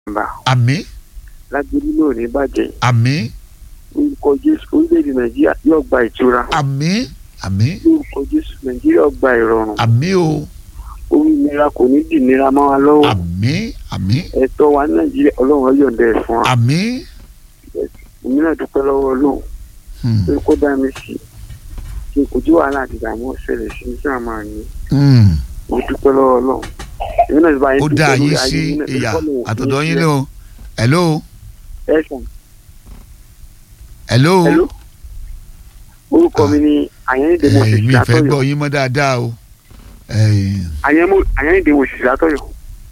bá àmín lágbèrè náà ní bàjẹ́ àmín orúkọ jésù orílẹ̀-èdè nàìjíríà yóò gba ìtura àmín àmín orúkọ jésù nàìjíríà yóò gba ìrọ̀rùn àmín o orí ìnira kò ní dì nira mọ́ wa lọ́wọ́ àmín àmín ẹ̀tọ́ wa ní nàìjíríà ọlọ́run yọ̀ǹda ẹ̀ fún wa àmín èmi náà dúpẹ́ lọ́wọ́ ọlọ́run Hmm, pé kó dá mi sí kí n kò tí wàhálà àti ìdààmú ṣẹlẹ̀ sí ní sáà máa ní hmm. mo dúpẹ́ lọ́wọ́ ọlọ́run èmi náà ti bá yín ó dúpẹ́ dá lórí yín ayé sí yín náà, torí ìyá kọ́lọ́run ò ní àtọ̀dọ̀ yín sílẹ̀. ni o hello ẹ sàn hello hello orúkọ mi ni àyẹ̀nìdè mo sì Eh, mi sí fẹ́ gbọ́ látọ̀yọ̀ yín mọ́ dáadáa o Eh, àyẹ̀nìdè mo sì sí látọ̀yọ̀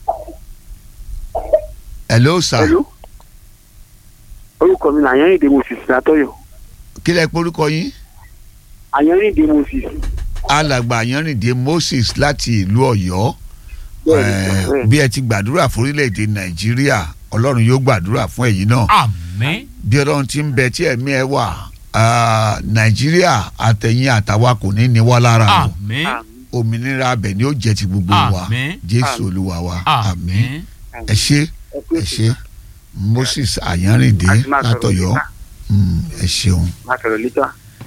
hello sir hello orúkọ mi ni àyẹ̀nìdè mo sì sí látọ̀yọ̀ kí lẹ porúkọ yín àyẹ̀nìdè mo sì sí alàgbà Àyànrìndé Moses láti ìlú Ọ̀yọ́ bẹ́ẹ̀ Eh, ni bẹ́ẹ̀ bí ẹ ti gbàdúrà fún orílẹ̀-èdè Nàìjíríà Ọlọ́run yóò gbàdúrà fún ẹ̀yin náà àmín bí Ọlọ́run ti ń bẹ tí ẹ̀mí ẹ wà ah, Nàìjíríà àtẹ̀yìn àtàwa kò ní ní wá lára o àmín àmín òmìnira abẹ ni ó jẹ́ ti gbogbo wa àmín Jésù Olúwa wa àmín àmín ẹ ṣé ẹ kú ẹ ètò ṣé Moses Àyànrìndé àti máa sọ̀rọ̀ látọ̀yọ́ lítà Mm, ẹ ṣeun máa sọ̀rọ̀ lítà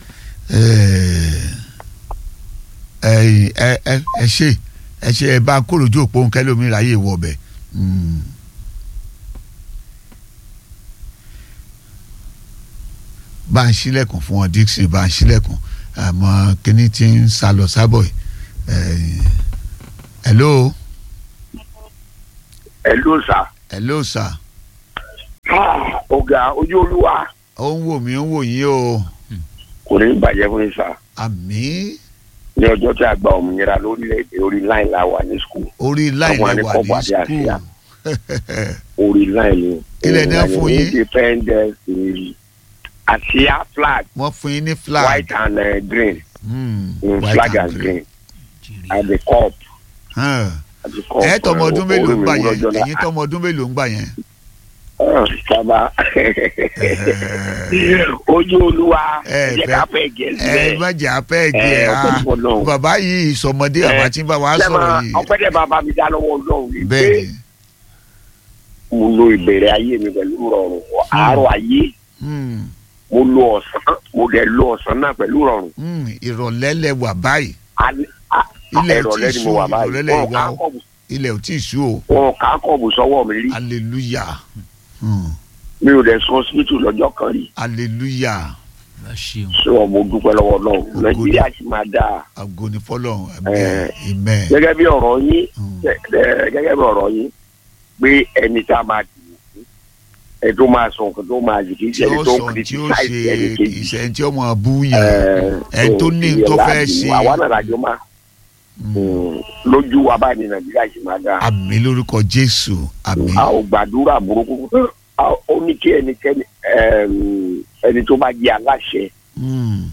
ẹ ẹ ẹ ẹ ṣe ẹ ṣe ẹ bá kóròjú òpó nkẹlómi ráyè wọ ọbẹ. bá ń ṣílẹ̀kùn fún wọn Dixon bá ń ṣílẹ̀kùn àmọ́ kíní tí ń sá lọ sábọ̀ yìí. hello ẹ ló sà. hello sir ọ̀gá ojú olúwa ó ń wò mí ó ń wò yín o kò ní bàjẹ́ fún yín sà. àmín ní ọjọ́ tí a gba òmìnira lórílẹ̀‐èdè orí láì la wà ní skul orí láì Ọmọ lẹ ní wà kọ́kọ́ ní àti àṣìyà. skul orí láì ni. Ilẹ̀ náà fún yín? independence day àṣìyà flag wọ́n fún yín ní flag. white and uh, green Hmm, mm, white flag and and green. green at the cup Hàn. at the cup. ẹ tọmọ ọdún mélòó ń gbà yẹn ẹ̀yin ẹ̀yin tọmọ ọdún mélòó ń gbà yẹn. sábà ojú olúwa Ẹ jẹ́ fẹ́- ká fẹ́ gẹ̀ ẹ sílẹ̀. má jẹ́ apẹ́ Ẹ, ẹ̀gẹ́ ọpẹ́ a fún Ọlọ́run. bàbá yìí sọmọdé Ẹ, àbá tí ń bá wa sọ̀rọ̀ sẹ́mà yìí ọpẹ́ dẹ̀ bàbá mi dá lọ́wọ́ ọlọ́run yìí pé bẹ́ẹ̀ ni mo lo ìbẹ̀rẹ̀ ayé mi pẹ̀lú rọrùn àárọ̀ ayé Hmm, mo lo ọ̀sán mo dẹ̀ lo ọ̀sán náà pẹ̀lú rọrùn. hmm, ìrọ̀lẹ́ lẹ wà báyìí Alẹ́- a- Ilẹ̀ ò ìrọ̀lẹ́ tíì ni mo ṣú, wà báyìí ìrọ̀lẹ́ lẹ̀ wọn wá kà á o. kọ̀bù ilẹ̀ ò tí ì ṣú o wọn kà á kọ̀bù sọ́wọ́ mi rí hallelujah Hmm, mi ò dẹ̀ sọ hospital lọ́jọ́ kan rí hallelujah ẹ ṣeun sọ mo dúpẹ́ lọ́wọ́ náà Ògo nàìjíríà sì máa dáa àgọ́ ní fọlọ́run Ẹ. amen amen gẹ́gẹ́ bí ọ̀rọ̀ yín Hmm, gẹ́- gẹ́- gẹ́gẹ́ bí ọ̀rọ̀ yín pé ẹni tá a máa dìbò fún ẹ tó máa sọ nǹkan tó máa jì kì í tí ṣe ẹni ó tó ń sọ tí ó criticize ẹni ṣe kejì. ìṣẹ́ tí ó mọ̀ bú yàn Ẹ, ẹ tó ní ìyẹn tó fẹ́ láàbì ṣe. mú. àwa náà làjọ máa Hmm, lójú wa báyìí ní nàìjíríà sì máa dáa. àmín lórúkọ jésù àmín a ò gbàdúrà burúkú A- ó ní kí ẹnikẹ́ni ẹm, ẹni tó bá jẹ́ aláṣẹ Hmm,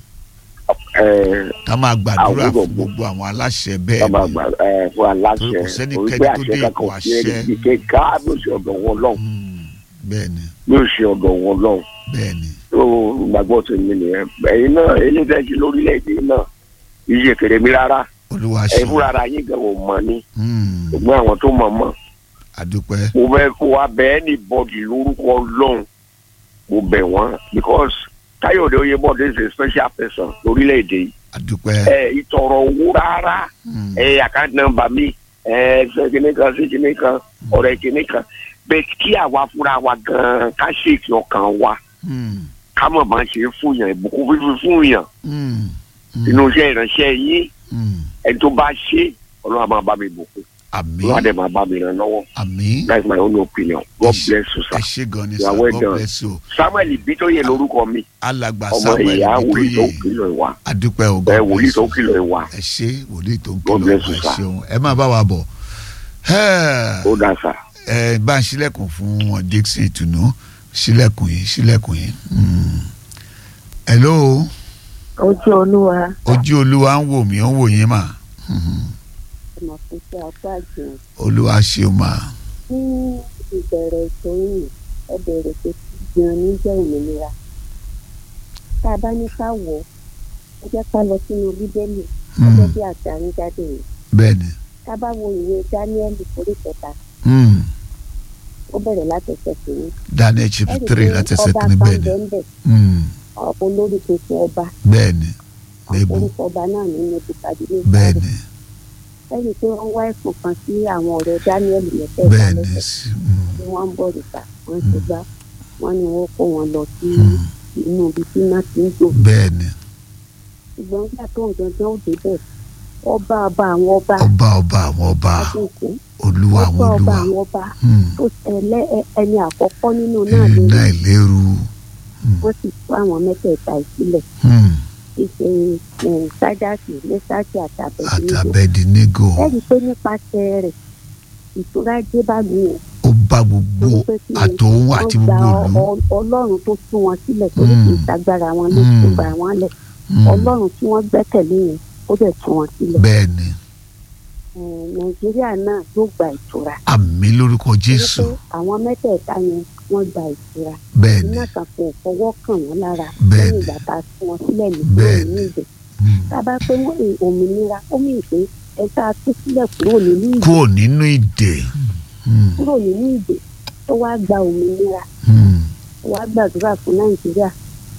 ẹ, ká máa gbàdúrà Àwùjọ fún gbogbo àwọn aláṣẹ ká bẹ́ẹ̀ máa ni gbà ẹ, fún aláṣẹ Torí kò sẹ́nikẹ́ni orí pé tó àṣẹ dé kankan ipò ò sí ẹni àṣẹ. tí ké ká bí ó ṣe ọ̀dọ̀ wọn lọ́hùn Hmm, bẹ́ẹ̀ ni bí ó ṣe ọ̀dọ̀ wọn lọ́hùn bẹ́ẹ̀ ni tó gbàgbọ́ tó ní nìyẹn ẹ̀yin náà eléyìí lórílẹ̀‐èdè náà iye kèrè mi rárá olúwa ẹ ṣe fúnra ara yín gan ò mọ̀ ni Hmm, ṣùgbọ́n àwọn tó mọ̀ mọ̀ àdúpẹ́ mo fẹ́ kó wa bẹ́ẹ̀ ní bọ́ọ̀dì lórúkọ lọ́hùn mo bẹ̀ wọ́n because káyọ̀dé oyèbọ̀dé is a special person lórílẹ̀‐èdè yìí àdúpẹ́ ẹ ìtọ̀rọ̀ owó rárá Hmm, ẹ àkáǹtì nọ́mbà mi ẹ ṣe kinní kan sí kinní kan ọ̀rẹ́ kinní kan bẹ́ẹ̀ kí àwa fúnra wa gan-an ká ṣèkì ọkàn wa hmm, ká mọ̀ bá ń ṣe fún yàn ìbùkún fífi fún yàn hmm, hmm, inú iṣẹ́ ìránṣẹ́ yín hmm. ẹni tó bá ṣe ọlọ́run á máa bá mi bùkún àmín ọlọ́run á dẹ̀ máa bá mi ràn lọ́wọ́ àmín that's my own opinion God Ẹ ṣé- bless you ẹ sir ṣé gan ni You are sir well god done. bless you Samuel Bítóyè lórúkọ mi alàgbà ọmọ samuel ìyá wòlíì tó bítóyè kìlọ̀ ìwà àdúpẹ́ o ẹ god wòlíì bless tó you kìlọ̀ ìwà ẹ ṣé wòlíì tó ń God kìlọ̀ bless ẹ you, sir. ṣeun ẹ máa bá wa bọ̀ ó dá sà. ẹ bá ń ṣílẹ̀kùn fún wọn Dixon ìtùnú ṣílẹ̀kùn yìí ṣílẹ̀kùn yìí. Hmm. hello ojú olúwa ojú olúwa ń wò mí ó ń wò yín mà Hmm. ọmọ fún sí apá àjò olúwa ṣeun mà ní ìbẹ̀rẹ̀ ètò yìí ẹ bẹ̀rẹ̀ pé gan ní jẹ́ òmìnira tá a bá ní ká wọ̀ ọ́ ẹ jẹ́ ká lọ sínú bíbélì Hmm. gẹ́gẹ́ bí àti àríjáde yìí bẹ́ẹ̀ ni tá a bá wo ìwé dáníẹ́lì orí kẹta Hmm. ó bẹ̀rẹ̀ látẹ̀sẹ̀ kìíní. daniel chapter three láti ẹsẹ̀ ọba kìíní kan bẹ́ẹ̀ ni bẹ́ẹ̀ bẹ́ẹ̀ Mm, ọ̀pọ̀ olórí tuntun ọba bẹ́ẹ̀ ni Nebu. orúkọ ọba náà ní nebukadneza bẹ́ẹ̀ ni lẹ́yìn tí wọ́n wá ẹ̀sùn kan sí àwọn ọ̀rẹ́ daniel mẹ́tẹ̀ẹ̀ta bẹ́ẹ̀ ni lẹ́sẹ̀ sí- mm, tí wọ́n ń bọ̀ níta wọ́n ti gbá wọ́n ní wọ́n kó wọn lọ sí mm, inú ibi tí iná ti ń jò bẹ́ẹ̀ ni ṣùgbọ́n nígbà tó ń gangan ó débẹ̀ ọba ọba àwọn ọba ọba ọba àwọn ọba àdínkù olúwa ọba àwọn ọba olúwa àwọn ọba Mm, tó ẹlẹ́ ẹ- ẹni àkọ́kọ́ nínú náà lè iná ìléru wọ́n sì tú àwọn mẹ́tẹ̀ẹ̀ta ìsílẹ̀ Mm, ṣíṣe sájàsì lẹ́sàkì àtàbẹ̀dínlẹ́gbò àtàbẹ̀dínígò ẹ̀rí pé nípasẹ̀ rẹ̀ ìtura dé bá mi ò ó bá gbogbo torí pé kí ni àtòun àti wọ́n gba gbogbo ìlú ọ- ọlọ́run tó tú wọn sílẹ̀ torí kì í Mm. sagbára wọn ló Mm. tún gbà wọ́n lẹ̀ Mm, ọlọ́run tí wọ́n gbẹ́kẹ̀lé yẹn ó dẹ̀ tú wọn sílẹ̀ bẹ́ẹ̀ ni Eh, nàìjíríà náà yóò gba ìtura àmì lórúkọ jésù torí pé àwọn mẹ́tẹ̀ẹ̀ta yẹn wọ́n gba ìtura bẹ́ẹ̀ ni iná kan kò fọwọ́ kàn wọ́n lára Bẹ́ẹ̀ lẹ́yìn ni. ìgbà tá a tú wọn sílẹ̀ ní Bẹ́ẹ̀ kúrò nínú ni. ìdè Mm, tá a bá pé wọ́n ní òmìnira ó mì pé ẹ tá a tú sílẹ̀ kúrò nínú ìdè kúrò nínú ìdè Mm, kúrò nínú ìdè tó wá gba òmìnira mm, tó wá gbàdúrà fún nàìjíríà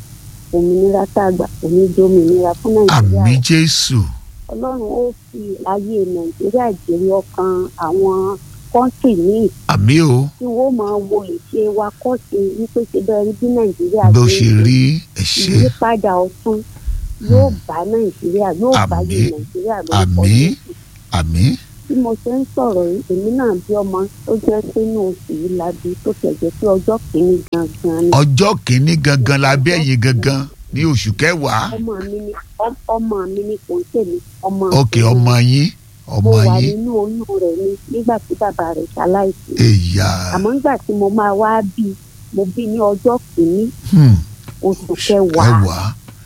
òmìnira tá a gbà òní di òmìnira fún nàìjíríà àmì jésù ọlọ́run ó fi ayé nàìjíríà jèrè ọkàn àwọn kọ́ńtì míì àmì o tí wọ́n máa wo ìṣe wa kọ́ọ̀tì wípé ṣe bẹ́ẹ̀ rí bí nàìjíríà bó ṣe ṣe ń rí ẹ̀ṣẹ̀ ìyípadà ọ̀tun yóò bá nàìjíríà yóò bá Àmín. yé nàìjíríà lórúkọ Àmín. Jésù. àmì bí mo ṣe ń sọ̀rọ̀ yìí èmi náà bí ọmọ tó jẹ́ pé inú oṣù yìí la bí tó tẹ̀jẹ́ pé ọjọ́ kìíní gangan ni ọjọ́ kìíní gangan la bí ẹ̀yin gangan ní oṣù kẹwàá ọmọ mi ni ọm- ọmọ mi ni kò ń tèmi ọmọ ok tèmi. ọmọ yín mo ọmọ wà yín nínú oyún rẹ̀ ni nígbà tí bàbá rẹ̀ ṣaláìsí èyà àmọ́ nígbà tí mo máa wá bí mo bí ní ọjọ́ kìíní hmm, oṣù kẹwàá kẹwàá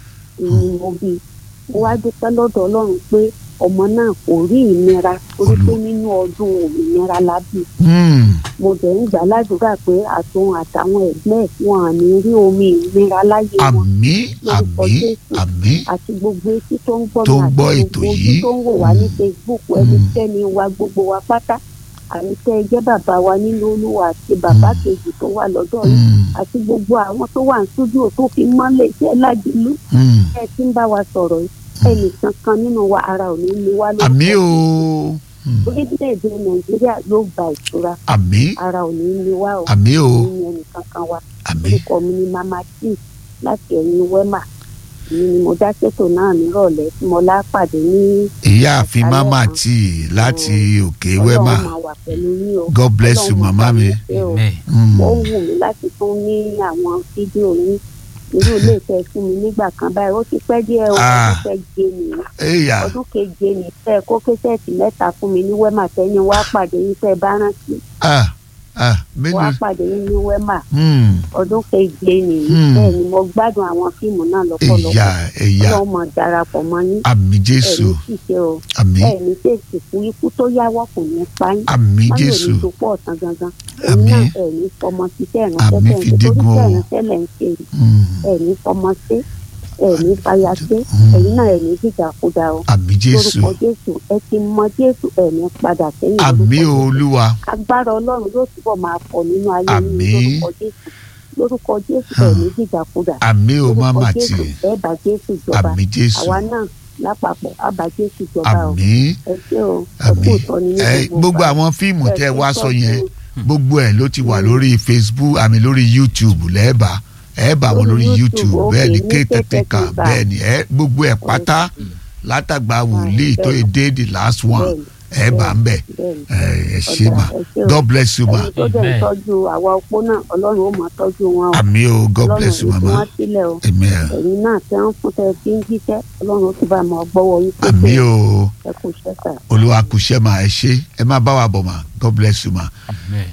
ni mo bí mo wá dúpẹ́ lọ́dọ̀ ọlọ́run pé ọmọ náà kò rí ìnira torí pé nínú ọdún òmìnira la bí Hmm, mo dẹ̀ ń gbà ládùúgbà pé àtòun àtàwọn ẹ̀gbẹ́ ẹ̀ wọn à ní rí omi ìnira láyé wọn àmì lórúkọ àmì Jésù. àmì àti gbogbo etí tó ń gbọ́ Tó mi ń àti gbọ́ gbogbo ètò ojú yìí. tó ń wò wá ní Facebook ẹnikẹ́ni wa gbogbo wa pátá àmì tẹ́ ẹ jẹ́ bàbá wa nínú olúwa àti bàbá kejì tó wà lọ́dọ̀ yìí Hmm, àti gbogbo àwọn tó wà ní stúdíò tó fi mọ́lẹ̀ iṣẹ́ lájìlú hmm, ẹ ti ń bá wa sọ̀rọ̀ yìí ẹnìkan kan nínú wa ara ò ní ní wá lórúkọ àmì o Jésù. Hmm, orílẹ̀-èdè nàìjíríà yóò gba ìtura àmì ara ò ní ní wá o àmì o ní ẹnìkan kan wa àmì orúkọ mi ni mama t láti ẹ̀yìn wema èmi ni mo dá ṣètò náà nírọ̀lẹ́ tí mo lápàdé ní ìyáàfin Alẹ́ mama kan. tí láti òkè wẹ́mà ọlọ́run máa wà pẹ̀lú yín o god bless you Ọlọ́run mama máa mi. bá yín ṣe o. Amen. Hmm, ó wù mí láti tún ní àwọn fídíò yín irú ilé ìfẹ́ fún mi nígbà kan báyìí ó ti pẹ́ díẹ̀ o Ah. ọdún keje nìyí èyà ọdún keje nìyí tẹ́ ẹ kó késẹ́ẹ̀tì mẹ́ta fún mi ní wema tẹ́yìn wá pàdé yín tẹ́ ẹ bá rántí ah ah wá mélòó pàdé yín ní wema Hmm, ọdún keje nìyí Hmm. bẹ́ẹ̀ ni mo gbádùn àwọn fíìmù náà lọ́pọ̀lọpọ̀ èyà èyà ọlọ́run mọ̀ darapọ̀ mọ́ yín àmì jésù ẹ̀mí ṣiṣẹ́ o àmì ẹ̀mí tètè fún ikú tó yáwọ́ kò ní pa yín àmì má lè jésù ní dopọ̀ ọ̀tàn gangan èyí Àmín. náà ẹ̀mí fọmọ ṣiṣẹ́ ìránṣẹ́ Àmín tẹ̀ ń fi ṣe torí dígun o. iṣẹ́ ìránṣẹ́ lẹ̀ ń ṣe yìí Hmm, ẹ̀mí fọmọ ṣe ẹ̀mí fàyà ṣe Hmm. ẹ̀yin náà ẹ̀mí dìdàkudà o àmì jésù lórúkọ jésù ẹ ti mọ jésù ẹ̀mí padà sẹ́yìn àmì lórúkọ Jésù. olúwa agbára ọlọ́run yóò túbọ̀ máa pọ̀ nínú ayé yín Àmín. lórúkọ jésù lórúkọ jésù Hmm. ẹ̀mí dìdàkudà àmì o lórúkọ mama tí jésù ẹ bá jésù jọba àmì jésù àwa náà lápapọ̀ á bá jésù jọba o àmì ẹ ṣé o ẹ àmì kú ìtọ́ni ní ẹ gbogbo ìgbà. àwọn fíìmù Ẹ tẹ ti wá sọ tọ́jú yẹn gbogbo ẹ ló ti wà lórí facebook àmì lórí youtube lẹ́ẹ̀bà ẹ bá wọn Lórí lórí YouTube, youtube okay, bẹ́ẹ̀ ni ní kéétèèkà Kétékété bẹ́ẹ̀ ni ẹ gbogbo ẹ pátá látàgbà wòlíì tó yẹ dé the last one Bẹ́ẹ̀ni, ẹ bá ń bẹ̀ bẹ́ẹ̀ni. ẹ ẹ ṣe Ọ̀dà, mà ẹ ṣé o. god bless you ma ẹni tó dẹ̀ ń Amen. tọ́jú àwa opó náà ọlọ́run ó máa tọ́jú wọn o àmì o god ọlọ́run bless you ò ní fi mama wọ́n sílẹ̀ o amen ẹ̀yin náà tẹ́ ń fún tẹ́ fi ń jíṣẹ́ ọlọ́run ó ti bá máa gbọ́wọ́ yín pé àmì o ẹ kú iṣẹ́ sà. olúwa kù ṣẹ́ mà ẹ ṣe ẹ má bá wa bọ̀ mà god bless you ma. Amen.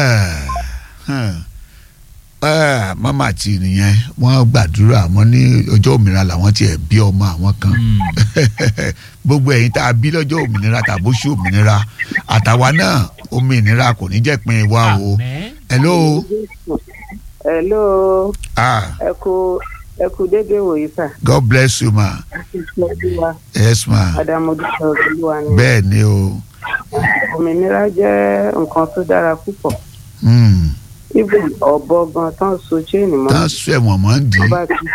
Ah, mama àti nìyẹn wọ́n gbàdúrà wọ́n ní ọjọ́ òmìnira làwọn tiẹ̀ bí ọmọ àwọn kan Mm. gbogbo ẹ̀yin tá a bí lọ́jọ́ òmìnira tàbóṣù òmìnira àtàwa náà òmìnira kò ní jẹ́ pin wa o Amen. hello hello ah ẹ kú ẹ kú dédé wòye sà god bless you ma olúwa yes ma adamudu olúwa ni bẹ́ẹ̀ ni o òmìnira jẹ́ nǹkan tó dára púpọ̀ mm, even ọ̀bọ gan tán so chain mọ́ tán sọ ẹ̀wọ̀n mọ́ ń dì tó í bá ti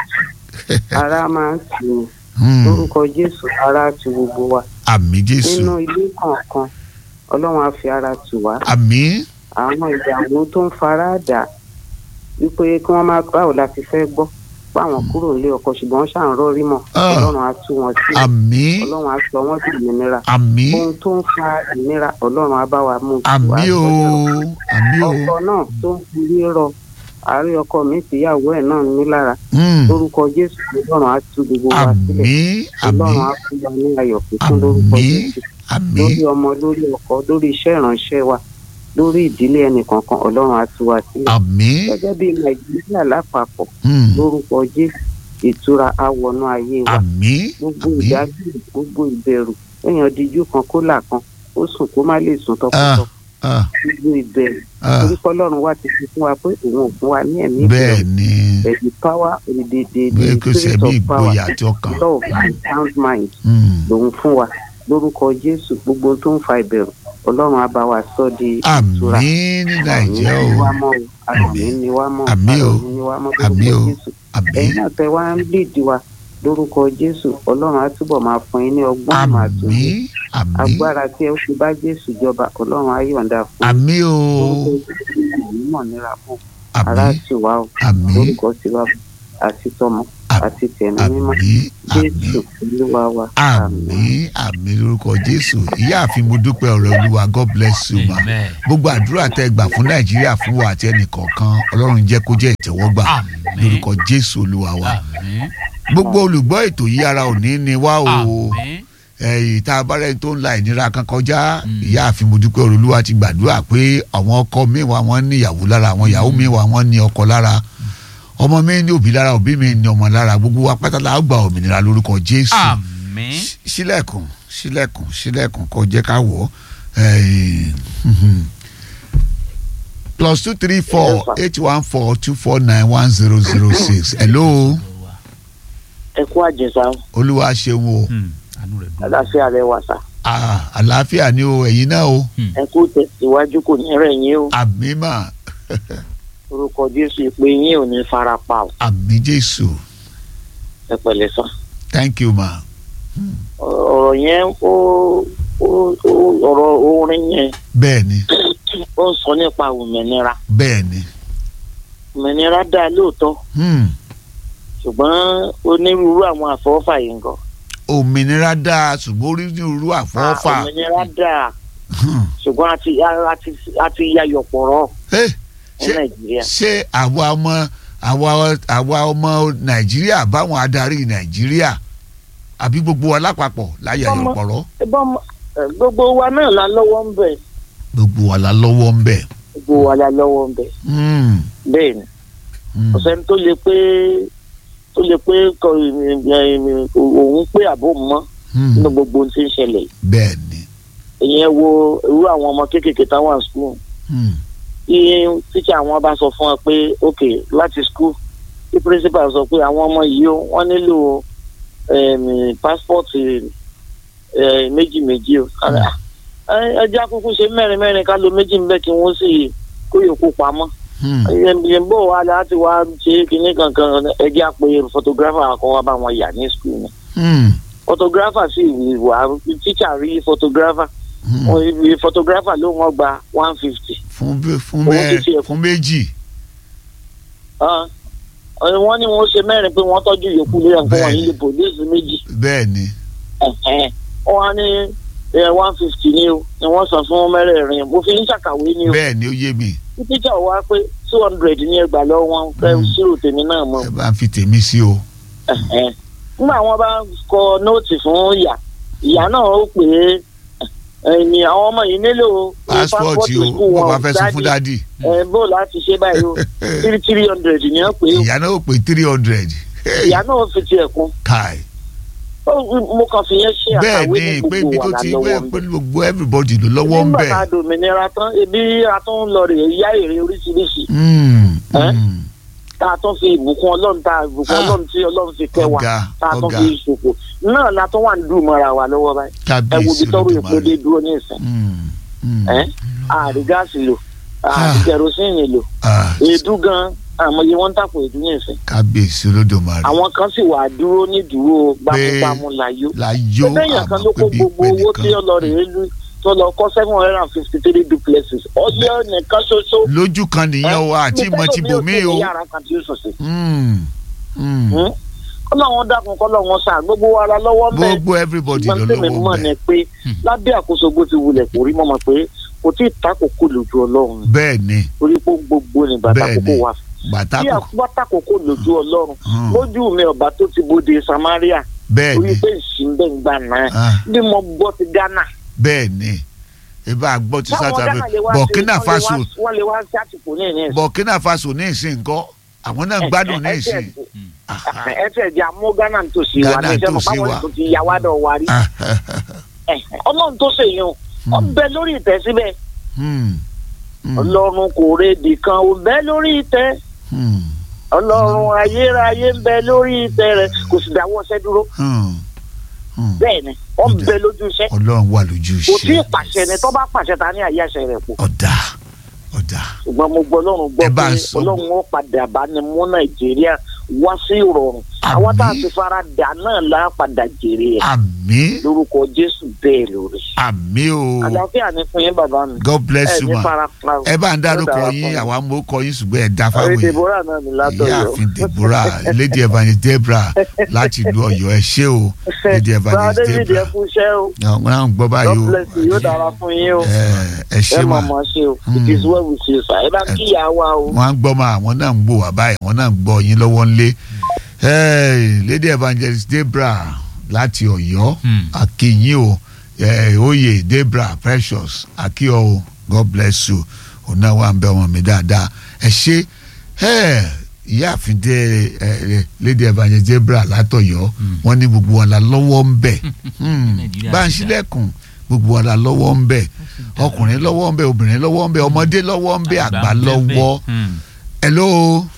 ara máa ń tù ú Hmm. lórúkọ jésù ara tu gbogbo wa àmì jésù nínú ilé kọ̀ọ̀kan ọlọ́run á fi ara tù wá àmì àwọn ìyàwó tó ń fara dà wípé kí wọ́n máa báwo la ti fẹ́ gbọ́ báwọn kúrò nílé ọkọ ṣùgbọ́n wọ́n ṣàn rọ́ọ̀rí mọ̀ Ah. ọlọ́run á tú wọn sí àmì ọlọ́run á sọ wọ́n sí ìnira àmì ohun tó ń fa ìnira ọlọ́run á bá wa mú tù wá àmì o sọ́dọ̀. àmì o ọkọ náà tó ń fi rírọ àárẹ̀ ọkọ mi tìyàwó ẹ̀ náà ní lára Hmm. lórúkọ jésù ọlọ́run á tú gbogbo wa sílẹ̀ àmì àmì ọlọ́run á fún wa ní ayọ̀ kíkún lórúkọ Àmín. jésù àmì lórí ọmọ lórí ọkọ lórí iṣẹ́ ìránṣẹ́ wa lórí ìdílé ẹnìkankan ọlọ́run á tú wa sílẹ̀ àmì gẹ́gẹ́ bí nàìjíríà lápapọ̀ Hmm. lórúkọ jésù ìtura á wọnú ayé wa àmì gbogbo àmì ìdájú gbogbo ìbẹ̀rù èèyàn díjú kan kó là kan ó sùn kó má lè sùn ah tọkọtọ ah gbogbo ìbẹ̀rù ah torí kọ́lọ́run wa ti fi fún wa pé òun ò fún wa ní ẹ̀mí bẹ́ẹ̀ ni the power the the the bẹ́ẹ̀ kò the sẹ́ spirit bí of power ìgboyà àti ọkàn love and sound mind Hmm. lòun fún wa lórúkọ jésù gbogbo ohun tó ń fa ìbẹ̀rù ọlọ́run á bá wa sọ di ìtura àmì ní nàìjíríà àmín ni o wá mọ́ o àmín ni wá mọ́ o Àmín o. àmín ni wá mọ́ Àmín o. lórúkọ jésù àmì ẹ̀yin náà tẹ wá ń léèdì wa lórúkọ jésù ọlọ́run á túbọ̀ máa fún yín ní ọgbọ́n ìmọ̀ àmì àtòyé àmì agbára tí ẹ fi bá jésù jọba ọlọ́run á yọ̀ǹda fún yín àmì o lórúkọ jésù ẹ̀yin mọ̀ nira fún ara àmì sì wá o àmì lórúkọ tiwa àti tọmọ àti tẹ̀mí mímọ́ àmì àmì jésù olúwa wa àmì àmì lórúkọ jésù ìyáàfin mo dúpẹ́ ọ̀rẹ́ olúwa god bless you ma amen gbogbo àdúrà tẹ gbà fún nàìjíríà fún wa àti ẹnìkọ̀ọ̀kan ọlọ́run jẹ́ kó jẹ́ ìtẹ́wọ́gbà àmín lórúkọ jésù olúwa wa àmín gbogbo olùgbọ́ ètò yìí ara òní ni wá o àmín ẹ̀yìn tá a bá rẹ̀ tó ń la ìnira kan kọjá Mm. ìyáàfin mo dúpẹ́ ọ̀rẹ́ olúwa ti gbàdúrà pé àwọn ọkọ mi wà wọ́n ní ìyàwó lára àwọn ìyàwó mi wà wọ́n ní ọkọ lára ọmọ mi ní òbí lára òbí mi ní ọmọ lára gbogbo wa pátá la ó gba òmìnira lórúkọ jésù àmín Ṣí- ṣílẹ̀kùn ṣílẹ̀kùn ṣílẹ̀kùn kó jẹ́ ká wọ̀ ọ́ Eh, mhm. plus two three four eight one four two four nine one zero zero six hello ẹ kú àjẹsà olúwa ṣeun o Hmm, àánú rẹ̀ dùn aláfíà rẹ wà sá Ah, àlàáfíà ni o ẹ̀yin náà o ẹ kú tẹsíwájú kò ní rẹ̀ yín o àmì mà orúkọ jésù ìpè yín ò ní fara pa o àmì jésù ẹ pẹ̀lẹ́ sá thank you ma ọ̀rọ̀ yẹn ó ó ó ọ̀rọ̀ orin yẹn bẹ́ẹ̀ ni ó ń sọ nípa òmìnira bẹ́ẹ̀ ni òmìnira dáa lóòótọ́ Hmm. ṣùgbọ́n onírúurú àwọn àfọwọ́fà yìí ń gan òmìnira dáa ṣùgbọ́n onírúurú àfọwọ́fà òmìnira dáa Hmm. ṣùgbọ́n àti àti àti yayọ̀ pọ̀rọ̀ Eh, ní ṣé nàìjíríà ṣé àwa ọmọ àwa àwa ọmọ nàìjíríà báwọn adarí nàìjíríà àbí gbogbo wa lápapọ̀ láyé Ọmọ- ayọ̀pọ̀rọ̀ ẹbọn gbogbo wa náà la lọ́wọ́ ń bẹ̀ gbogbo wa la lọ́wọ́ ń bẹ̀. gbogbo wa la lọ́wọ́ ń bẹ̀ Hmm, bẹ́ẹ̀ ni hmm. kò sẹ́ni tó lè pé tó lè pé kọ òun pé àbò mọ́ Hmm, nínú gbogbo ohun tí ń ṣẹlẹ̀ yìí. bẹ́ẹ̀ ni ìyẹn wo irú àwọn ọmọ kéékèèké táwọn à skul Hmm, tí tíṣà àwọn bá sọ fún wọn pé ok láti skul tí principal sọ pé àwọn ọmọ yìí ó wọ́n nílò em, passport eh, méjì méjì o ẹ jẹ́ àkókò ṣe mẹ́rin mẹ́rin ká lo méjì níbẹ̀ kí wọ́n sì kó yòókù pamọ́ hmm. ìyẹn bó wa láti wá ṣe kinní kankan ẹ jẹ́ àpè photographer kan wá bá wọn yà ní skul ni Hmm, photographer sì wà teacher rí photographer hmm. wọn ibi photographer ló wọn gba one fifty fún bí- fún Owó mẹ́ títí ẹ̀- fún méjì wọ́n ní wọ́n ṣe mẹ́rin pé wọ́n tọ́jú yòókù lórí ẹ̀kọ́ wọn Bẹ́ẹ̀ni. yìí lè police méjì bẹ́ẹ̀ ni Ẹ̀hẹ́n. wọ́n á ní one fifty ni o ni wọ́n san fún mẹ́rẹ̀ẹ̀rin mo fi ń ṣàkàwé ni o bẹ́ẹ̀ ni ó yé mi tí teacher wá pé two hundred ní ẹgbàá lọ́wọ́ wọn fẹ́ Mm. ṣírò tèmi náà mọ́ ẹ bá ń fi tèmi sí o Ẹ̀hẹ́n. nígbà wọn bá kọ nóòtì fún ìyá ìyá náà ó pè é ẹni àwọn ọmọ yìí nílò pásítọ̀tì o school bó wọn bá fẹ́ sọ fún Daddy, dádì ẹ bó láti ṣe báyìí o three three hundred ni wọ́n pè é ìyá náà ó pé three hundred ìyá náà fi tiẹ̀ kún kai Ó- mo kàn fi yẹn ṣe bẹ́ẹ̀ àkàwé ni ní pé ibi gbogbo tó wà ti lọ́wọ́ bẹ́ẹ̀ ń pé bẹ̀. gbogbo everybody ló lọ́wọ́ ń nígbà bẹ̀ tá a dòmìnira tán ebi a tún lọ rè é yá èrè oríṣiríṣi Hmm, Ẹ́? hmm. tá a tún fi ìbùkún ọlọ́run tá a ìbùkún Ah. ọlọ́run tí ọlọ́run fi kẹ́ wa ọ̀gá tá a tún ọ̀gá fi ṣòfò náà la tún wà ń dùn mọ́ra wa lọ́wọ́ báyìí ẹ wo kábíyèsí ibi tọ́rọ èpo dé olódùmarè dúró ní ìsìn Hmm, hmm. ẹ́ àrí gáàsì lò Ah. kerosene lò Ah, èédú gan àmọye wọn ń tàpọ̀ èédú ní ìsìn kábíyèsí olódùmarè àwọn kan sì wà dúró ní dúró gbámúgbámú láyò láyò lẹ́yìn kan ló kó gbogbo owó tí ọlọ́rẹ̀ lu tó lọ kọ́ seven hundred and fifty three duplexes ọjọ́ nìkan ṣoṣo. lójú kan nìyẹn o àti ìmọ̀ ti bò mí o. yàrá kan tí ó sọ̀sẹ̀. Mm, mm. kọ́lọ́wọ́n dákun kọ́lọ́wọ́n sàn gbogbo wa la lọ́wọ́ mẹ́. gbogbo everybody ṣùgbọ́n ló tèmi lọ́wọ́ mọ̀ bẹ́ẹ̀ ni pé lábẹ́ àkóso bó ti wulẹ̀ kò rí mọ́ mọ́ pé kò tí ì takòkò lójú ọlọ́run bẹ́ẹ̀ ni torí pé gbogbo ní bàtà Bẹ́ẹ̀ kókó ni. wa. bàtà bí kò àkúbá takòkò lójú ọlọ́run Hmm. lójú mi ọba tó ti bóde Samaria bẹ́ẹ̀ torí ni pé ìsìnbẹ̀ ń gbà náà Ah, bí mo gbọ́ ti Ghana. bẹ́ẹ̀ ni ibà gbọ́ ti Báwọn South Ghana Africa lè wá Burkina sí- wọ́n lè Faso wá- wọ́n lè wá sí àtìkù ní ìní Burkina Faso ní ìsìn nǹkan àwọn náà ń gbádùn ní ìsìn. ẹsẹ̀ di amú Ghana tó sì wà Ghana ní ìṣẹ́ mọ̀ tó sì báwọn wà. tó ti yà wá dọ̀ wá rí. ọlọ́run tó ṣèyàn ó bẹ lórí ìtẹ́ síbẹ̀ Hmm, hmm, ọlọ́run kò rédì kan ó bẹ lórí ìtẹ́ hmm, ọlọ́run ayérayé ń bẹ lórí ìtẹ́ rẹ̀ kò sì dáwọ́ iṣẹ́ dúró hmm, hmm. bẹ́ẹ̀ ni ó ń bẹ lójú iṣẹ́ ọlọ́run wà lójú kò tí ì iṣẹ́ pàṣẹ ni tó bá pàṣẹ ta ní àyè àṣẹ rẹ̀ pọ̀ ọ̀dà ọ̀dà ṣùgbọ́n mo gbọ́ ọlọ́run gbọ́ Ẹ bá pé ń sọ. ọlọ́run ó padà bá ní mú nàìjíríà wá sí ìrọ̀rùn àwọn tá a Àmín. ti fara dà náà lá padà jèrè ẹ̀ àmín lórúkọ jésù bẹ́ẹ̀ lórí. àmín o àlàáfíà ni fún yín bàbá mi. God bless ẹ you ní ma fara pa o. ẹ bá ń dárúkọ Ó dára yín fún mi. àwa mú kọ yín ṣùgbọ́n ẹ dá Orí fáwọn èèyàn Deborah náà ní látọ̀yọ̀. ìyáàfin Deborah lady evangelist Deborah láti ìlú Ọ̀yọ́ ẹ ṣé o lady Bá evangelist David ẹ Deborah kú iṣẹ́ o. àwọn náà ń gbọ́ báyìí God o bless you yóò dára fún yín o. ẹ ẹ Ẹ ṣé mọ̀ ma mọ̀ ṣe o. Mm. It is well with you sir. Ẹ bá kí ìyá wa o. wọ́n á gbọ́ ma àwọn náà ń gbọ́ wá báyìí wọ́n náà ń gbọ́ yín lọ́wọ́ ńlé Hey, lady evangelist Deborah láti Ọ̀yọ́ Hmm. akínyìn o eh, oyè Deborah precious akíọ o God bless you òun náà wà ń bẹ ọmọ mi dáadáa ẹ ṣe eh, ìyáàfin dé eh, lady evangelist Deborah látọ̀yọ́ wọ́n ní gbogbo wọn la lọ́wọ́ ń bẹ Hmm, Nàìjíríà bá ń ti dà. ṣílẹ̀kùn gbogbo wọn la lọ́wọ́ ń bẹ ọkùnrin lọ́wọ́ ń bẹ obìnrin lọ́wọ́ ń bẹ ọmọdé lọ́wọ́ ń bẹ àgbà lọ́wọ́ hello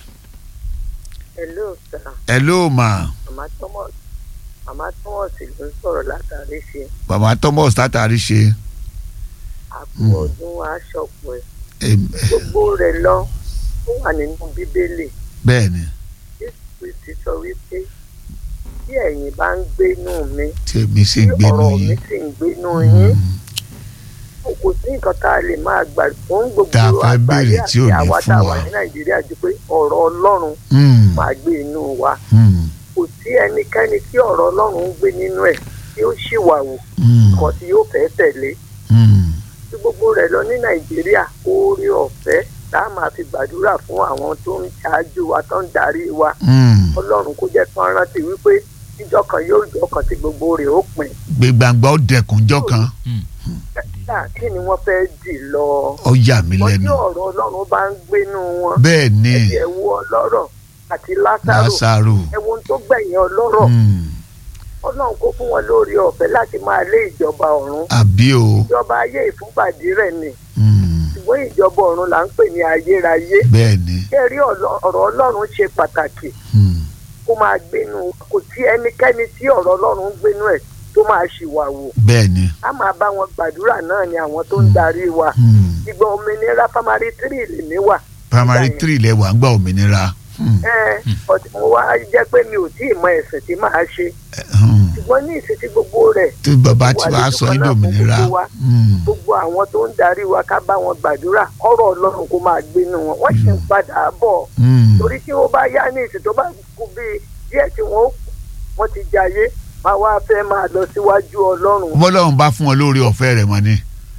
hello sir hello ma màmá thomas màmá thomas ló ń sọ̀rọ̀ látàrí ṣe bàbá Thomas látàrí ṣe àpò Mm. ọdún aṣọpọ̀ ẹ̀ em, gbogbo rẹ̀ lọ ó wà nínú bíbélì bẹ́ẹ̀ ni jésù kristi sọ wípé bí ẹ̀yin bá ń gbénú mi tí èmi sì tí ń gbénu ọ̀rọ̀ mi yín sì ń gbénú yín Hmm, kò sí nǹkan tá a lè máa gbà fún gbogbo Tá a fẹ́ àgbáyé béèrè tí ò àti ní àwa fún tá a wa. wà ní nàìjíríà ju pé ọ̀rọ̀ ọlọ́run hmm, máa gbé inú wa hmm, kò sí ẹnikẹ́ni tí ọ̀rọ̀ ọlọ́run ń gbé nínú ẹ̀ tí ó ṣìwàwò hmm, kan tí yóò fẹ́ tẹ̀lé hmm. tí gbogbo rẹ̀ lọ ní nàìjíríà oore ọ̀fẹ́ tá a máa fi gbàdúrà fún àwọn tó ń ṣáájú wa tó ń darí wa Hmm. ọlọ́run kó jẹ́ kán rántí wípé ìjọ kan yóò jọ kan tí gbogbo rẹ̀ ó pin gbẹgbàgbà ó dẹkùn jọ kan náà kí ni wọ́n fẹ́ dì lọ ó yà mí wọ́n tí lẹ́nu ọ̀rọ̀ ọlọ́run bá ń gbénú wọn bẹ́ẹ̀ ni ẹ̀jẹ̀ wo ọlọ́rọ̀ àti lásàrò Lásárù ẹ̀wọ̀n tó gbẹ̀yìn ọlọ́rọ̀ hmm, ọlọ́run kó fún wọn lórí ọ̀fẹ́ láti máa lé ìjọba ọ̀run àbí o ìjọba ayé ìfúnpàdé rẹ̀ ni hmm, ṣùgbọ́n ìjọba ọ̀run là ń pè ní ayérayé bẹ́ẹ̀ ni kẹ́rí ọ̀rọ̀ ọlọ́run ṣe pàtàkì hmm, kó máa gbénu kò sí ẹnikẹ́ni tí ọ̀rọ̀ ọlọ́run ń gbénu ẹ̀ tó máa ṣìwàwò bẹ́ẹ̀ ni a máa bá wọn gbàdúrà náà ni àwọn tó ń darí wa hmm. ìgbà òmìnira pamari three lèmi wà primary Nígbà yẹn. three lẹ wà ń gba òmìnira hmm, ẹ ọtí mo wá jẹ́ pé mi ò tí ì mọ ẹ̀sìn tí màá ṣe hmm. ṣùgbọ́n ní ìsìn tí gbogbo rẹ̀ tí bàbá tí Wà wàá lójú sọ kan yín náà fún lómìnira gbogbo wa. hmm, gbogbo àwọn tó ń darí wa ká bá wọn gbàdúrà ọ̀rọ̀ ọlọ́run kó máa gbénu wọn wọ́n sì ń padà bọ̀ hmm. torí tí ó bá yá ní ìsìn tó bá kú bíi díẹ̀ tí wọ́n wọ́n ti jayé máa wá fẹ́ máa lọ síwájú ọlọ́run bọ́lọ́run bá fún ọ lórí ọ̀fẹ́ rẹ̀ mọ́ ni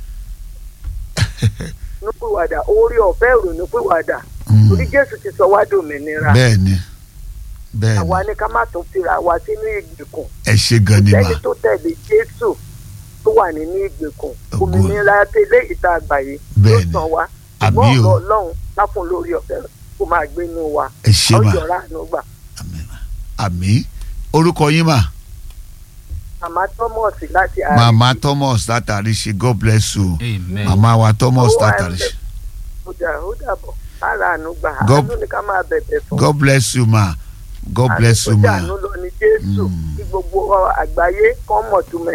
nípìwàdà orí ọ̀fẹ́ ìrònúpìwàdà Hmm, torí jésù ti sọ wá dòmìnira bẹ́ẹ̀ ni bẹ́ẹ̀ àwa ni ní ká má tún fira wa sínú ìgbèkùn ẹ ṣe gan ni mà lẹ́ni tó tẹ̀lé jésù tó wà nínú ìgbèkùn Ògo. òmìnira tẹ́lẹ̀ ìta àgbáyé ló Bẹ́ẹ̀ni. sàn wá Àbí ṣùgbọ́n o. ọ̀rọ̀ ọlọ́run láfún lórí ọ̀fẹ́ kó máa gbénu wa ẹ ṣe mà ọjọ́ ráàánú gbà Àmín mà. àmì orúkọ yín mà màmá thomas láti àárẹ̀ màmá Thomas látàrí ṣe God bless you amen màmá wa Thomas Ó wà látàrí ṣe ó dà ó dàbọ̀ ráàánú gbà God- àánú ni ká máa bẹ̀bẹ̀ fún God bless you ma God bless you àánú tó ma dànù lọ ní jésù Mm. kí gbogbo àgbáyé kọ́ mọ̀ túmẹ̀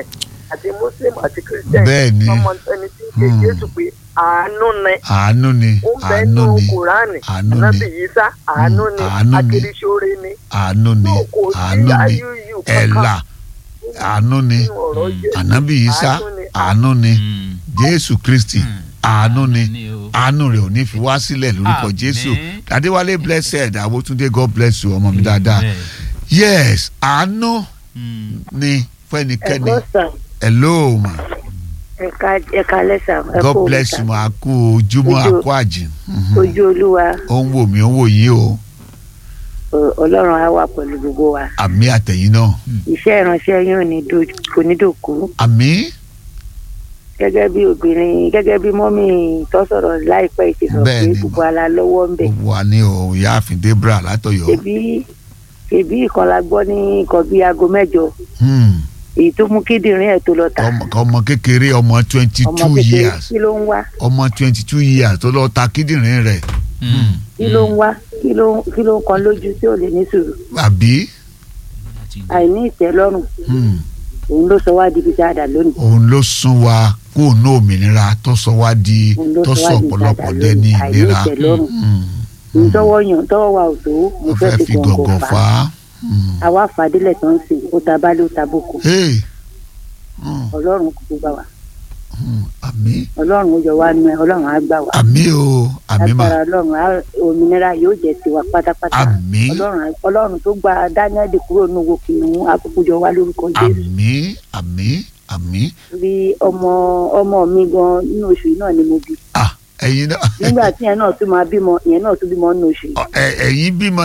àti muslim àti christian Bẹ́ẹ̀ ni. ọmọ ẹni tí ń ṣe Hmm. jésù pé àánú ni àánú ni ó ń bẹ àánú nínú ni kùránì àánú ni. ànábì yísà àánú ni àánú ni. akérésìóre ni àánú ni No, kò sí àánú ni ayúyú kankan ẹ̀là àánú ni nínú ọ̀rọ̀ Jésù. ànábì Ìsá Àánú ni. àánú ni Mm. jésù kristi Mm. àánú ni Ni o. àánú rẹ̀ ò ní fi wá sílẹ̀ lórúkọ Àmín. jésù adéwálé blessed àwòtúndé god bless you ọmọ mi dáadáa Amen. yes àánú Mm. ni fẹ́nikẹ́ni ẹ̀kọ́ sàn hello ma ẹ̀ka ẹ̀ka lẹ́sà ẹ̀kọ́ god bless you ma a kú ojúmọ́ a Ojú- kú àjìn Mhm. ojú olúwa ó ń wò mí ó ń wò yín o ọ- ọlọ́run á wà pẹ̀lú gbogbo wa àmì àtẹ̀yìn náà iṣẹ́ ìránṣẹ́ yín ò ní do- kò ní dòkú àmì gẹ́gẹ́ bí obìnrin gẹ́gẹ́ bí mọ́mì tó sọ̀rọ̀ láìpẹ́ ti sọ pé Bẹ́ẹ̀ ni, gbogbo ala lọ́wọ́ ń bẹ̀ gbogbo wa ní o ìyáàfin debra látọ̀yọ́ ṣèbí ṣèbí ìkan la gbọ́ ní nǹkan bíi aago mẹ́jọ Hmm. èyí tó mú kíndìnrín ẹ̀ tó lọ tà ọmọ ọmọ kékeré ọmọ twenty ọmọ two kékeré years kí ló ń wá ọmọ twenty two years tó lọ ta kíndìnrín rẹ̀ Mm. kí ló ń wá kí ló kí ló ń kan lójú tí ò lè ní sùúrù àbí àìní ìtẹ́lọ́rùn Hmm. òun ló sọ wá di ibi tá a dà lónìí òun ló sún wa kó ní òmìnira tó sọ wá di òun ló tó sọ sọ wá di ibi tá a ọ̀pọ̀lọpọ̀ dà dẹni lónìí àìní ìlera ìtẹ́lọ́rùn Hmm. òun tọwọ́ yàn tọwọ́ wa ò tó mo mo fẹ́ fẹ́ fi fi gọ̀ǹgọ̀ gọ̀ngàn fà fà á á. Hmm. àwa fàdílẹ̀ tó ń sìn ó ta bá ló ta boko Hey. Hmm. ọlọ́run kò gbà wá Hmm. àmì ọlọ́run ó yọ wá nu ẹ ọlọ́run á gbà wá àmì o àmì mà agbára ọlọ́run á òmìnira yóò jẹ́ tiwa pátápátá àmì ọlọ́run á- ọlọ́run tó gba daniel kúrò ní owó kìnnìún àkókò jọ wá lórúkọ jésù àmì àmì àmì bí ọmọ ọmọ mi gan nínú oṣù yìí náà ni mo bí ah ẹ̀yin náà nígbà tí yẹn náà tún máa bímọ ìyẹn náà tún bímọ nínú oṣù yìí Ọ- ẹ- ẹ̀yin bímọ